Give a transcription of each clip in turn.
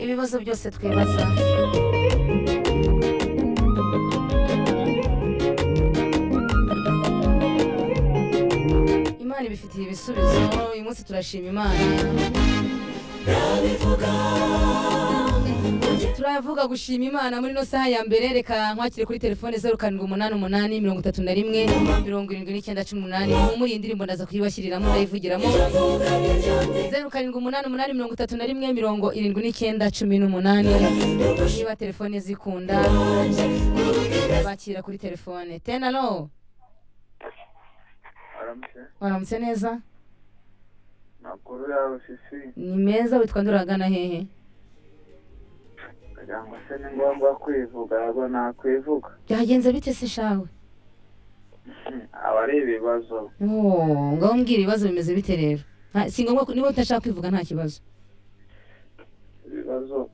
ibibazo byose twibaza imana ibifitiye ibisubizo uyu munsi turashima imana turavuga gushima imana muri ino saha ya mbere reka nkwakire kuri telefone zeru karindwi umunani umunani mirongo itatu na rimwe mirongo irindwi n'icyenda cumi n'umunani muri iyi ndirimbo ndaza kuyibashyiriramo ndayivugiramo zeru karindwi umunani umunani mirongo itatu na rimwe mirongo irindwi n'icyenda cumi n'umunani niba telefone zikunda bakira kuri telefone tenaro aramutse waramutse neza makuru yawe sisi ni meza witwa nduragana hehe kugira ngo se ni ngombwa kwivuga ahubwo nakwivuga byagenze bite se shawe Hmm, aba ari ibibazo Oh, ngaho mbwira ibibazo bimeze bite rero Nta- si ngombwa ko- niba utashaka kwivuga nta kibazo ibibazo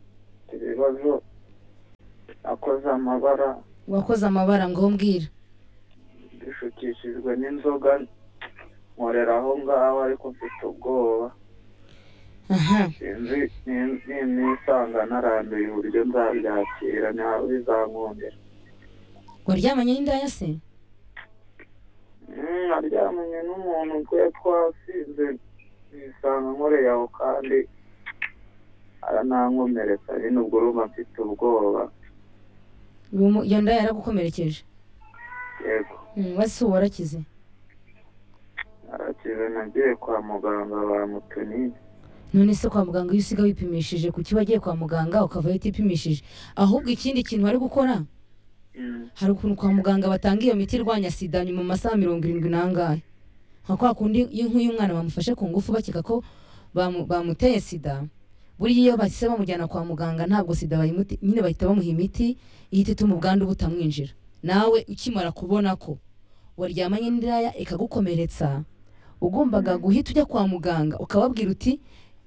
ibibazo akoze amabara wakoze amabara ngaho mbwira bishukishijwe n'inzoga nkorera aho ngaho ariko mfite ubwoba aha sinzi ni- ni- nisanga narambiwe uburyo nzabyakira ntabwo bizankundira waryamanye n'indaya se Hmm, naryamanye n'umuntu twe twasinze nisanga nkoreye aho kandi aranankomeretsa nyine ubwo urumva mfite ubwoba Uwo mu- iyo ndaya yaragukomerekeje yego Mm, wese ubu warakize arakize nagiye kwa muganga bamutunini none se kwa muganga iyo usiga wipimishije kuki wagiye kwa muganga ukavayo utipimishije ahubwo ikindi kintu bari gukora hari ukuntu kwa muganga batanga iyo miti irwanya sida nyuma mu masaha mirongo irindwi n'angahe nka kwa kundi iyo nk'uy'umwana bamufashe ku ngufu bakeka ko bamu- bamuteye sida buriya iyo bahise bamujyana kwa muganga ntabwo sida bayimuti nyine bahita bamuha imiti ihita ituma ubwandu butamwinjira nawe ukimara kubona ko waryamanye n'indaya ikagukomeretsa ugombaga guhita ujya kwa muganga ukababwira uti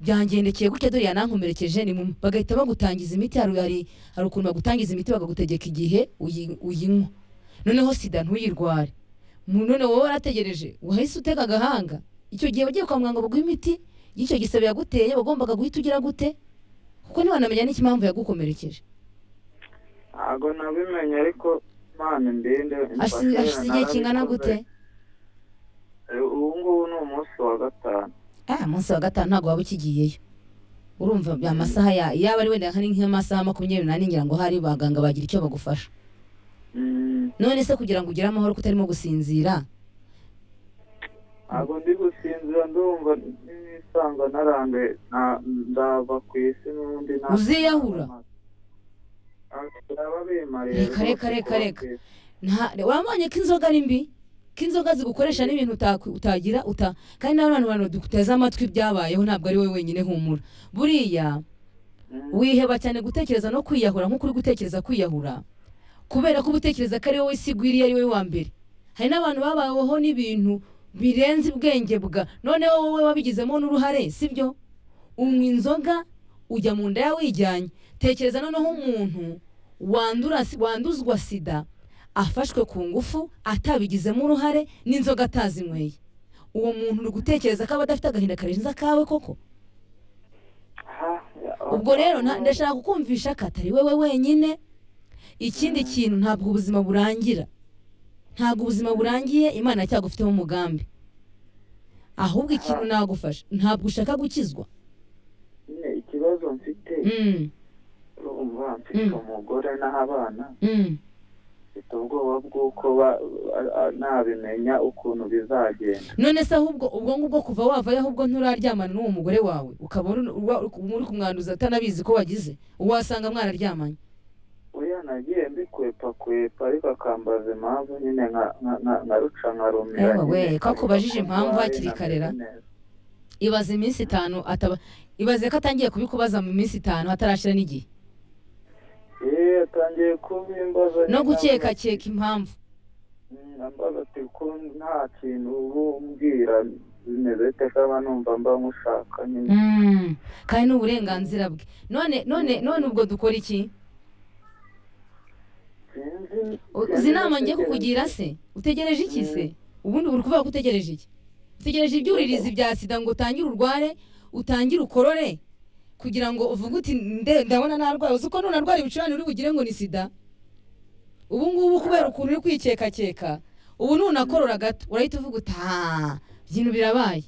byangendekeye gutya dore yanankomerekeje ni mu-" bagahita bagutangiza imiti hari hari- hari ukuntu bagutangiza imiti bakagutegeka igihe uyi- uyinywa noneho sida ntuyirware Mu- none wowe warategereje wahise utega agahanga icyo gihe wagiye kwa muganga baguha imiti y'icyo gisebe yaguteye wagombaga guhita ugira gute kuko ntiwanamenya n'ikimpamvu yagukomerekeje ntabwo nabimenye ariko mpano imbinde Hashize- hashize igihe kingana gute ubu ngubu ni umunsi wa gatanu ah munsi wa gatanu ntabwo waba ukigiyeyo urumva bya masaha ya yaba ari wenda hari nk'amasaha makumyabiri n'ane ngira ngo hari baganga bagira icyo bagufasha Hmm, none se kugira ngo ugire amahoro ko utarimo gusinzira ntabwo ndi gusinzira ndumva nisanga narambe na- ndava ku isi n'undi nta- Uziyahura? Baba bimariye Reka, reka, rwose reka, kuba reka. ku isi. nta wamanye ko inzoga ari mbi ko inzoga zigukoresha n'ibintu utak- utagira uta kandi n'abantu bantu duteze amatwi byabayeho ntabwo ari wowe wenyine humura buriya Hmm. wiheba cyane gutekereza no kwiyahura nk'uko uri gutekereza kwiyahura kubera ko uba utekereza ko ari wowe isi igwiriye ari wowe wa mbere hari n'abantu babaweho n'ibintu birenze ubwenge bwa noneho wowe wabigizemo n'uruhare sibyo unywa inzoga ujya mu nda yawe wijyanye tekereza noneho umuntu wandura wanduzwa sida afashwe ku ngufu atabigizemo uruhare n'inzoga atazinyweye uwo muntu uri gutekereza ko aba adafite agahinda karenze akawe koko Ah, ya- ubwo rero nta- ndashaka kukumvisha ko atari wowe wenyine ikindi kintu ntabwo ubuzima burangira ntabwo ubuzima burangiye imana cyagufiteho umugambi ahubwo ikintu nagufasha ntabwo ushaka gukizwa nyine ikibazo mfite Mm, urumva mfite Mm. umugore n'abana mm. mfite ubwoba bw'uko ba- a- a- nabimenya ukuntu bizagenda none se ahubwo ubwo ngubwo kuva wavayo ahubwo nturaryamana n'uwo mugore wawe ukaba uri- uba- uri kumwanduza atanabizi ko wagize uwasanga mwararyamanye oya nagiye mbikwepa kwepa ariko akambaza impamvu nyine nka- nka- nka- nkaruca nkarumira Ewe we, nyine. ko akubajije impamvu hakiri Nameze kare ra? neza. ibaze iminsi itanu ataba ibaze ko atangiye kubikubaza mu minsi itanu hatarashira n'igihe Yeee, atangiye kubimbaza no nyine gukekakeka impamvu Mm, ambaza ati ko nta kintu uba umbwira bimeze ute kaba numva mba mushaka nyine kandi ni uburenganzira bwe none none none ubwo dukora iki Sinzi- U- sinzi uzi inama ngiye gutekereza. kukugira se utegereje iki se ubundi uri kuvuga ko utegereje iki utegereje ibyuririzi bya sida ngo utangire urware utangire ukorore kugira ngo uvuge uti nde ndabona narwaye uzi ko nunarwara ibicurane uri bugire ngo ni sida ubu ngubu kubera ukuntu uri kwikekakeka ubu nunakorora gato urahita uvuga uti haa byintu birabaye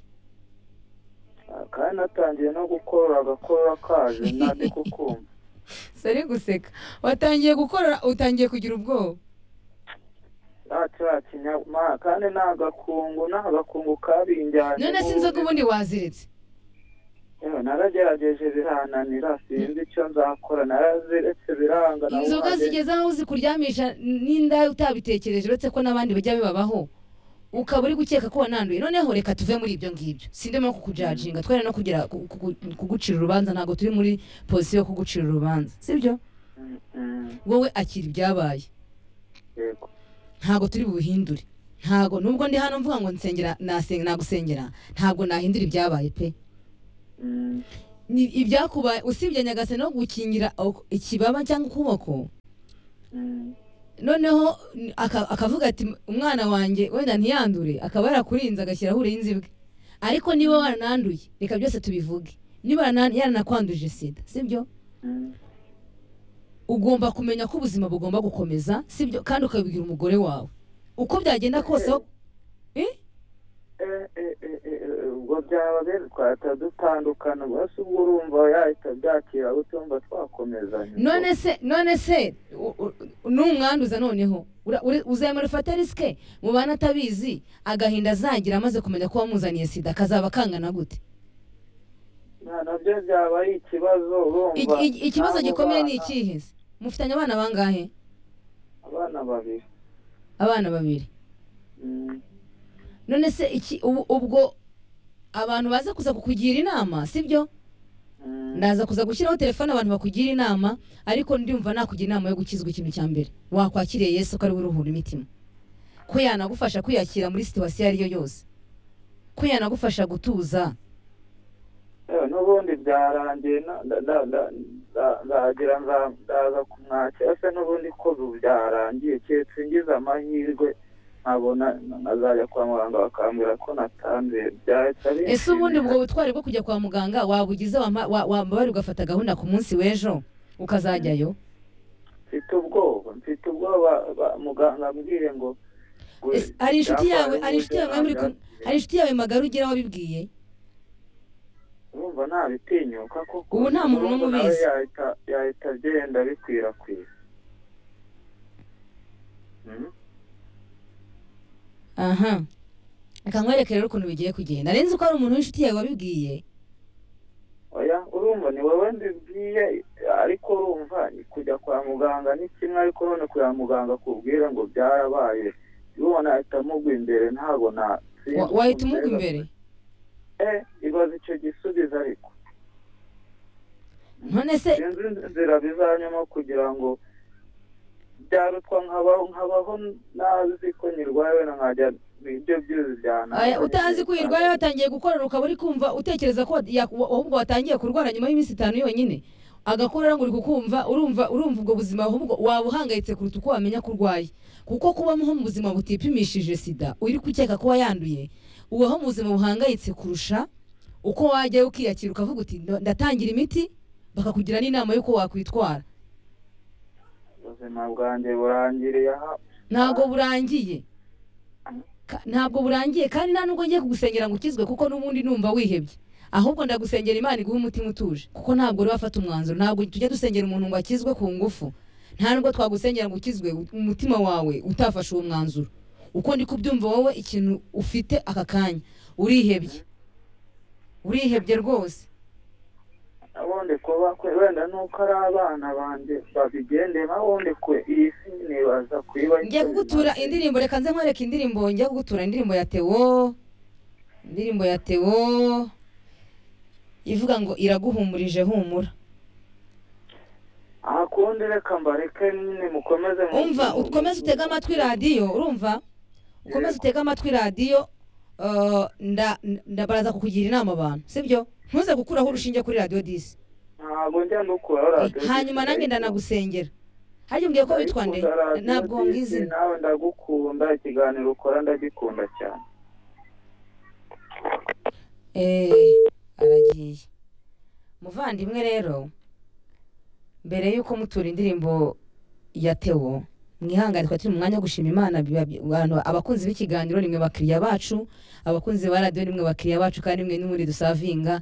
kandi natangiye no gukora agakora kaje ntandi kukumva sari guseka watangiye gukora utangiye kugira ubwoba cya kinyama kandi ni agakungu ni agakungu kabinjyanye none se inzoga ubundi waziretse naragerageje birananira sinzi icyo nzakora naraziretse biranga inzoga zigeze aho zikuryamisha n'inda utabitekereje uretse ko n'abandi bajya bibabaho ukaba uri gukeka ko wananduye noneho reka tuve muri ibyo ngibyo sindimo kukujajinga twere no kugira kugucira urubanza ntabwo turi muri pozisiyo yo kugucira urubanza sibyo wowe akira ibyabaye yego ntabwo turi buhindure ntabwo nubwo ndi hano mvuga ngo nsengera nasenga nagusengera ntabwo nahindura ibyabaye pe ni ibyakubaye usibye nyagasani no gukingira ikibaba cyangwa ukuboko noneho akavuga ati umwana wanjye wenda ntiyandure akaba yarakurinze agashyiraho urenze bwe ariko niba warananduye reka byose tubivuge niba yaranakwanduje sida sibyo ugomba kumenya ko ubuzima bugomba gukomeza sibyo kandi ukabibwira umugore wawe uko byagenda kose ubwo byaba rero twahita dutandukana gusa ubwo urumva yahita byakira utumva twakomezanya none se none se n'umwanduza noneho uzemera ufate risike mubana atabizi agahinda azagira amaze kumenya ko wamuzaniye sida akazaba akangana gute nabyo byaba ari ikibazo urumva ikibazo gikomeye ni ikihe se mufitanye abana bangahe abana babiri abana babiri none se iki ubwo abantu baza kuza kukugira inama sibyo ndaza kuza gushyiraho telefone abantu bakugira inama ariko ndumva nakugira inama yo gukizwa ikintu cya mbere wakwakiriye yesu ko ariwe uruhura imitima ko yanagufasha kwiyakira muri situwasiyo iyo ari yo yose ko yanagufasha gutuza n'ubundi byarangiye ndagira ndaza kumwakira se n'ubundi ko byarangiye keretse ngize amahirwe nkabona nkazajya kwa muganga bakambwira ko natanduye byahita ari ese ubundi ubwo butwari bwo kujya kwa muganga wabugize wambabare ugafata gahunda ku munsi w'ejo ukazajyayo mfite ubwoba mfite ubwoba muganga ambwiye ngo hari inshuti yawe hari inshuti yawe hari inshuti yawe magara ugira wabibwiye urumva ntabitinyuka kuko ubu nta muntu n'umwe ubizi yahita agenda bikwirakwira aha reka nkwereke rero ukuntu bigiye kugenda arenze ko hari umuntu w'inshuti yawe wabibwiye oya urumva ni wowe mbibwiye ariko urumva kujya kwa muganga ni kimwe ariko none kwa muganga kubwira ngo byarabaye ubona nahita mugwa imbere ntabwo na wahita umugwa imbere eh ibaza icyo gisubizo ariko none se sinzi inzira bizanyamo kugira ngo byarutwa nkabaho nkabaho nazi ko nyirwaye wenda nkajya ibyo byose byana utazi ko uyirwaye watangiye gukorera ukaba uri kumva utekereza ko ahubwo watangiye kurwara nyuma y'iminsi itanu yonyine agakorora ngo uri kukumva urumva urumva ubwo buzima ahubwo waba uhangayitse kuruta uko wamenya ko urwaye kuko kubaho mu buzima butipimishije sida uri gukeka ko wayanduye ubaho mu buzima buhangayitse kurusha uko wajyayo ukiyakira ukavuga uti ndatangira imiti bakakugira n'inama y'uko wakwitwara ubuzima bwanjye burangiriye aha ntabwo burangiye ntabwo burangiye kandi nta nubwo ngiye kugusengera ngo ukizwe kuko n'ubundi numva wihebye ahubwo ndagusengera imana iguhe umutima utuje kuko ntabwo uri wafata umwanzuro ntabwo tujya dusengera umuntu ngo akizwe ku ngufu nta nubwo twagusengera ngo ukizwe umutima wawe utafashe uwo mwanzuro uko ndi kubyumva wowe ikintu ufite aka kanya urihebye urihebye rwose ubundi kuba kwe wenda nuko ari abana banjye babigendera ubundi kwe iyi si nibaza kuyiba ngiye kugutura indirimbo reka nze nkwereke indirimbo ngiye kugutura indirimbo ya tewo indirimbo ya tewo ivuga ngo iraguhumurije humura ahakundi reka mbareke nyine mukomeze umva ukomeze utege amatwi radiyo urumva ukomeze utege amatwi radiyo baraza kukugira inama abantu sibyo ntuze gukuraho urushinge kuri radiyo disi ntabwo njya nukuraho radiyo disi hanyuma nange ndanagusengera harya umbwiye ko witwa nde ntabwo wambwiye izina nawe ndagukunda ikiganiro ukora ndagikunda cyane eee aragiye muvandimwe rero mbere y'uko mutura indirimbo ya tewo mwihangane twari turi mu mwanya wo gushima imana abantu abakunzi b'ikiganiro nimwe bakiriya bacu abakunzi ba radiyo nimwe bakiriya bacu kandi nimwe n'ubundi dusavinga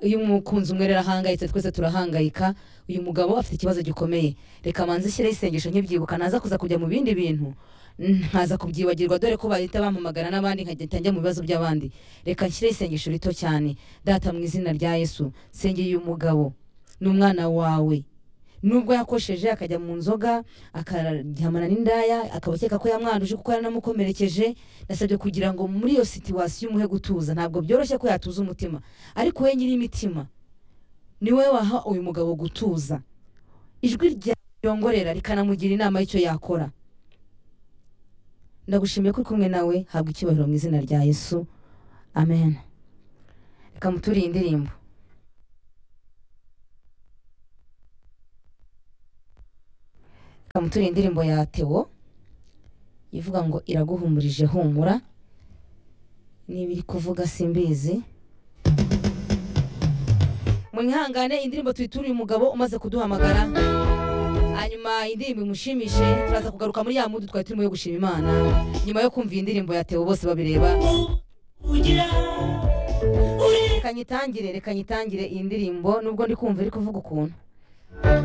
iyo umukunzi umwe rero ahangayitse twese turahangayika uyu mugabo afite ikibazo gikomeye reka manze ishyireho isengesho nkibyibuka naza kuza kujya mu bindi bintu nkaza kubyibagirwa dore ko bahita bamamagana n'abandi nkagenda njya mu bibazo by'abandi reka nshyire isengesho rito cyane data mu izina rya yesu sengeye uyu mugabo ni umwana wawe nubwo yakosheje akajya mu nzoga akaryamana n'indaya akaba akeka ko yamwanduje kuko yaranamukomerekeje nasabye kugira ngo muri iyo situwasiyo umuhe gutuza ntabwo byoroshye ko yatuza umutima ariko we nyir'imitima ni we waha uyu mugabo gutuza ijwi ryongorera rikanamugira inama y'icyo yakora ndagushimiye ko uri kumwe nawe habwa icyubahiro mu izina rya yesu amen reka muturiye indirimbo reka muturiye indirimbo ya tewo ivuga ngo iraguhumurije humura niba iri kuvuga simbizi mwihangane indirimbo tuyituriye umugabo umaze kuduhamagara hanyuma indirimbo imushimishe turaza kugaruka muri ya mudu twari turimo yo gushima imana nyuma yo kumva iyi ndirimbo yatewe bose babireba reka nyitangire reka nyitangire iyi ndirimbo nubwo ndi kumva iri kuvuga ukuntu